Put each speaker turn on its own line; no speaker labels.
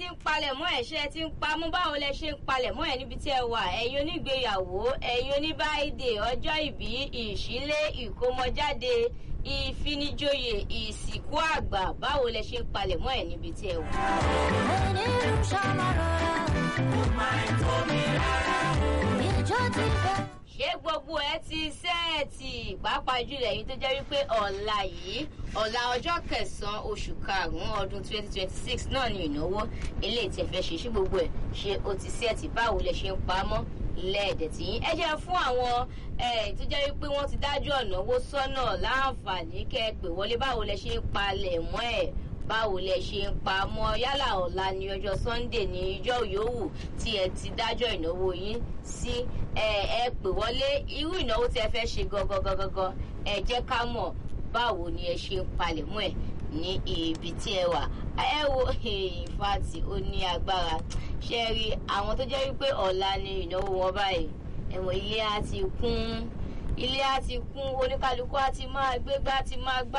ń palẹ̀ mọ́ ẹ̀ ṣé ẹ ti ń pamọ́ báwo lẹ ṣe ń palẹ̀ mọ́ ẹ̀ níbi tí ẹ wà ẹ̀yin onígbéyàwó ẹ̀yin oníbáìdè ọjọ́ ìbí ìṣílé ìkómọjáde ìfinijoyè ìsìnkú àgbà báwo lẹ ṣe ń palẹ̀ mọ́ ẹ̀ níbi tí ẹ wà. ṣé gbogbo ẹ ti sẹ́ẹ̀tì pàápàá jùlọ èyí tó jẹ́ wípé ọ̀la yìí ọ̀la ọjọ́ kẹsàn-án oṣù karùn-ún ọdún 2026 náà ni ìnáwó eléyìí tí ẹ fẹ́ ṣe ṣé gbogbo ẹ̀ ṣe o ti sẹ́ẹ̀tì báwo lẹ ṣe ń pamọ́ lẹ́ẹ̀dẹ̀ tí yín ẹ jẹ́ fún àwọn tó jẹ́ wípé wọ́n ti dájú ọ̀nàwó sọ́nà láǹfààní kẹ́ ẹ pè wọlé báwo lẹ ṣe ń palẹ̀ mọ́ ẹ̀ báwo lẹ ṣe ń pa mọ́ yálà ọ̀la ní ọjọ́ sunday ní ijọ́ yòówù tí ẹ ti dájọ́ ìnáwó yín sí ẹ ẹ pè wọlé irú ìnáwó tí ẹ fẹ́ ṣe gangan gangan ẹ jẹ́ ká mọ̀ báwo ni ẹ ṣe ń palẹ̀ mọ́ ẹ̀ ní ibi tí ẹ wà ẹ wo ìfàtì ó ní agbára ṣe rí àwọn tó jẹ́ wípé ọ̀la ni ìnáwó wọn báyìí ẹ̀wọ̀n ilé á ti kún ilé á ti kún oníkálukú á ti máa gbégbá ti máa gbá